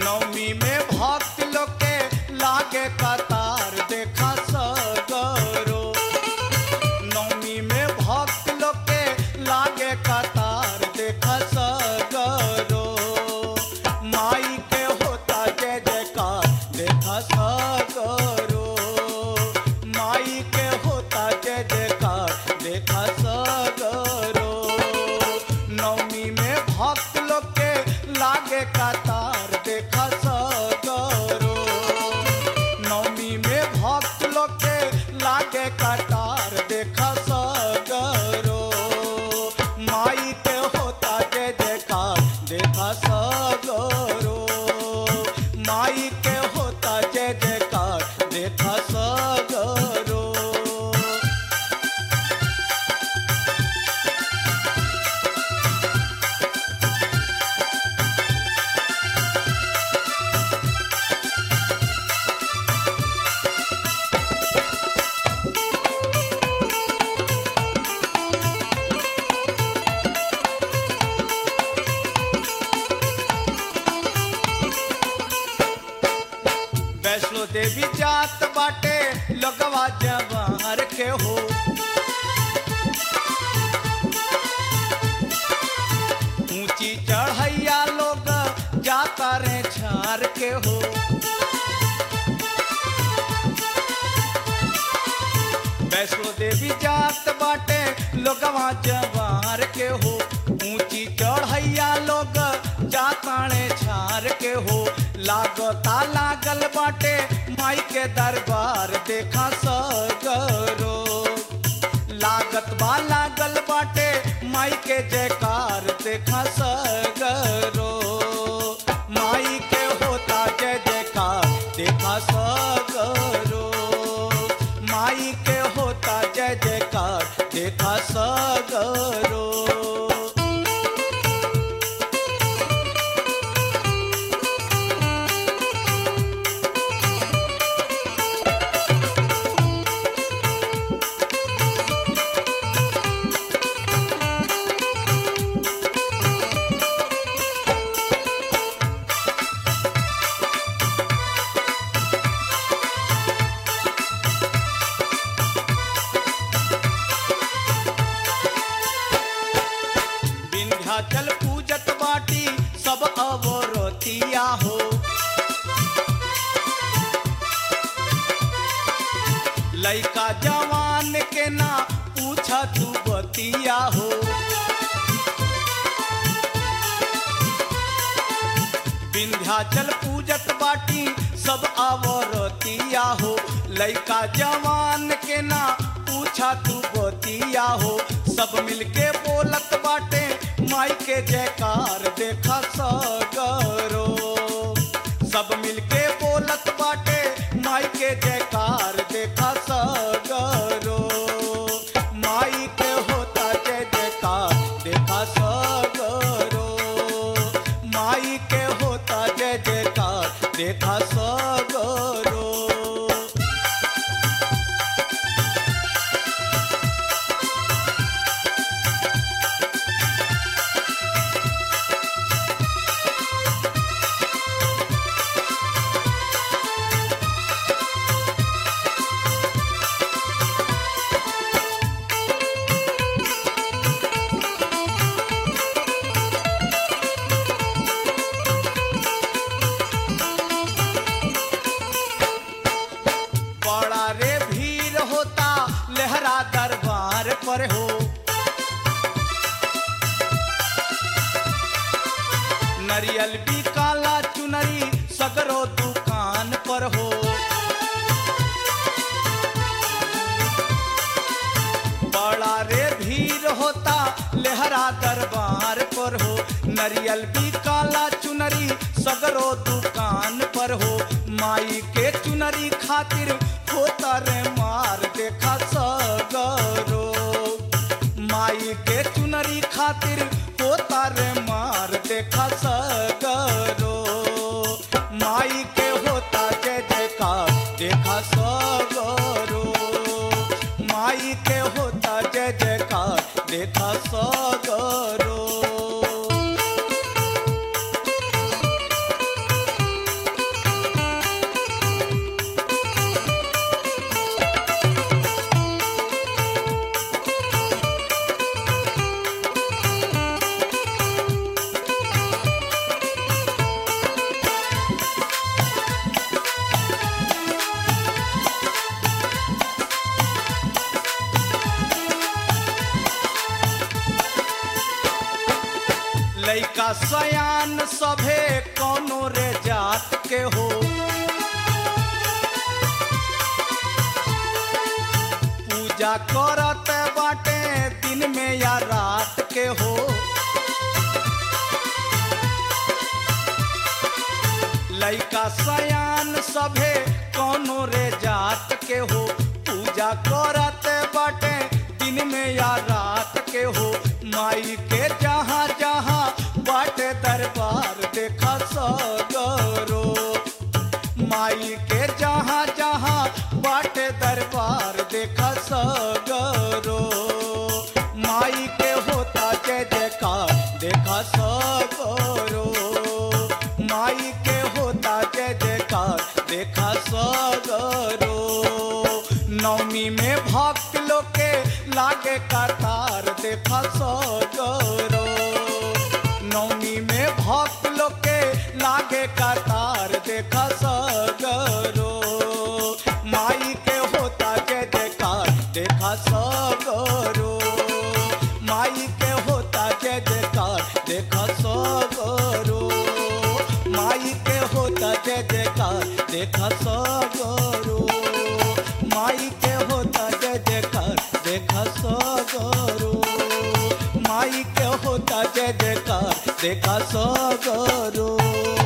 नवमी में भक्त लोग के लागे कतार देखा सगरो नवमी में भक्त लोग के लागे कतार देखा सगरो माई के होता जय जयकार देखा सगरो माई के होता जय जयकार देखा सगरो नवमी में भक्त लोग के लागे कतार देखा सगरो नवमी में भक्त लोग के लागे कतार देखा सगरो माई के होता जय जयकार देखा सगरो माई के होता जय जयकार देखा सगरो वैष्णो देवी जात बाटे लगवा जवार के हो ऊंची चढ़ैया लोग जाता रे झार के हो वैष्णो देवी जात बाटे लोगवा जवार के हो ऊंची चढ़ैया लोग जाताणे छार के हो लागता लागल बाटे माई के दरबार देखा सगरो लागत बा लागल बाटे माई के जयकार देखा सगरो माई के होता जय जयकार देखा सगरो माई के होता जय जयकार देखा सगरो विंध्याचल पूजत बाटी सब अवरतिया हो लइका जवान के ना पूछा तू बतिया हो विंध्याचल पूजत बाटी सब आवरतिया हो लइका जवान के ना पूछा तू बतिया हो सब मिलके बोलत बाटे माई के जयकार देखा सगरो सब मिलके बोलत बाटे माई के जयकार देखा सगरो माई के होता जय जयकार देखा सगरो माई के होता जय जयकार देखा सगरो बड़ा रे भीड़ होता लहरा दरबार पर हो नरियल भी काला चुनरी सगरो दुकान पर हो बड़ा रे भीड़ होता लहरा दरबार पर हो नरियल भी काला चुनरी सगरो दुकान पर हो माई के चुनरी खातिर होता रे मार देखा सगरो माई के चुनरी खातिर होता रे मार देखा सगरो माई के होता जय जयकार देखा सगरो माई के होता जय जयकार देखा सगरो पूजा करत बाटे दिन में या रात के हो लइका सयान सभे कौनो रे जात के हो पूजा करत बाटे दिन में या रात के हो माई के जहाँ जहाँ बाटे दरबार देखा सगरो माई के जहाँ जहाँ बाटे दरबार देखा सगरो माई के होता जय जयकार देखा सगरो माई के होता जय जयकार देखा सगरो नवमी में भक्त लोग के लागे कतार देखा सगरो नवमी में भक्त लोग के लागे कतार देखा सगरो माई के होता जय जयकार देखा सगरो माई के होता जय जयकार देखा सगरो माई के होता जय जयकार देखा सगरो माई के होता जय जयकार देखा सगरो माई के होता जय जयकार देखा सगरो